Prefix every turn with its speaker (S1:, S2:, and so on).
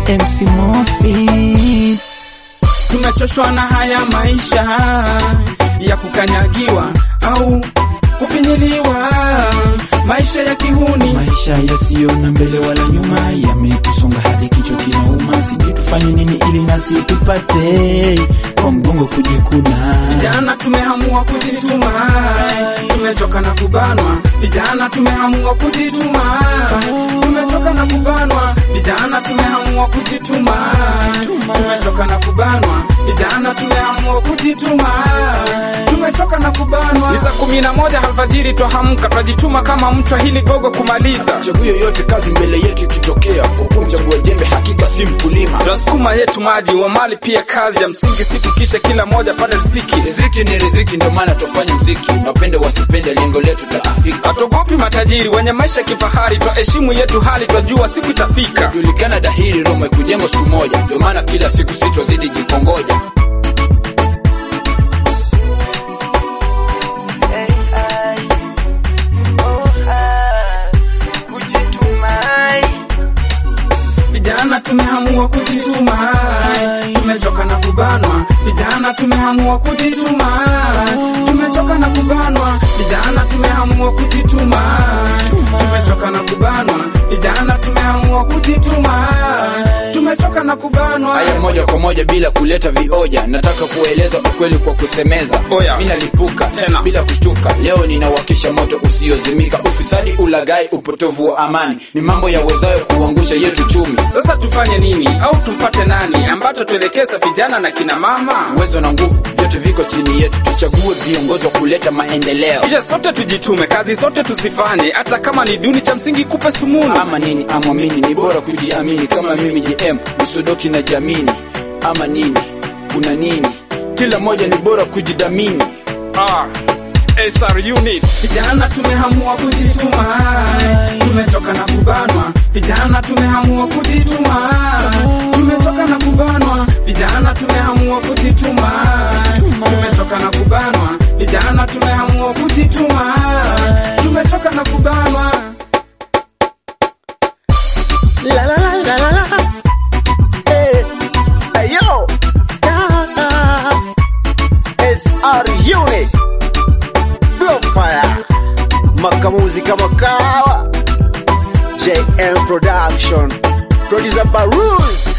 S1: MC Mofi.
S2: Tumechoshwa na haya maisha ya kukanyagiwa au kufinyiliwa, maisha ya kihuni.
S1: Maisha yasiyo na mbele wala nyuma yametusonga hadi kichwa kinauma. Sijui tufanye nini ili nasi tupate kwa mgongo kujikuna.
S2: Vijana tumeamua kujituma, tumechoka na kubanwa. Vijana tumeamua kujituma, tumechoka na kubanwa. Vijana tumeamua kujituma, tumechoka na kubanwa. Vijana tumeamua kujituma, tumechoka na kubanwa. Ni saa kumi na moja alfajiri twahamka, twajituma kama mchwa hili gogo kumaliza.
S3: Chaguo yoyote kazi mbele yetu ikitokea, kwa kumchagua jembe hakika si mkulima.
S2: Twasukuma yetu maji wa mali pia kazi ya msingi siku kisha kila moja pale riziki.
S3: Riziki ni riziki, ndio maana tufanye mziki, wapende wasipende, lengo letu taafika.
S2: Hatuogopi matajiri wenye maisha kifahari, twaheshimu yetu hali, twajua siku itafika.
S3: Julikana dahiri, Roma ikujengwa siku moja, ndio maana kila siku si twazidi jikongoja.
S2: Vijana tumeamua kujituma, tumechoka na kubanwa. Vijana tumeamua kujituma, tumechoka na kubanwa. Vijana tumeamua kujituma, tumechoka na kubanwa. Vijana tumeamua kujituma, tumechoka na kubanwa.
S3: Haya, moja kwa moja bila kuleta vioja, nataka kueleza ukweli kwa kusemeza.
S2: Oya.
S3: Mimi nalipuka
S2: Tena.
S3: bila kushtuka, leo ninawakisha moto usiozimika. Ufisadi, ulaghai, upotovu wa amani ni mambo yawezayo kuangusha yetu chumi.
S2: Sasa tufanye nini au tumpate nani ambacho tuelekeza vijana na kina mama?
S3: Uwezo na nguvu vyote viko chini yetu, tuchague viongozi wa kuleta maendeleo.
S2: Kisha sote tujitume, kazi sote tusifanye, hata kama ni duni, cha msingi kupe sumuni.
S3: Ama nini amwamini, ni bora kujiamini. Kama mimi JM usudoki na jamini, ama nini, kuna nini? Kila moja ni bora kujidhamini.
S2: Ah, SR unit. Vijana tumeamua kujituma, tumechoka na kubanwa. Vijana tumeamua kujituma, tumechoka na kubanwa. Vijana tumeamua kujituma, tumechoka na kubanwa. Vijana tumeamua kujituma, tumechoka na kubanwa.
S4: La la la la la la. Hey, hey yo. Yeah. SR Unit. Blow fire. Makamuzi kama kawa. JM Production. Producer Baruz.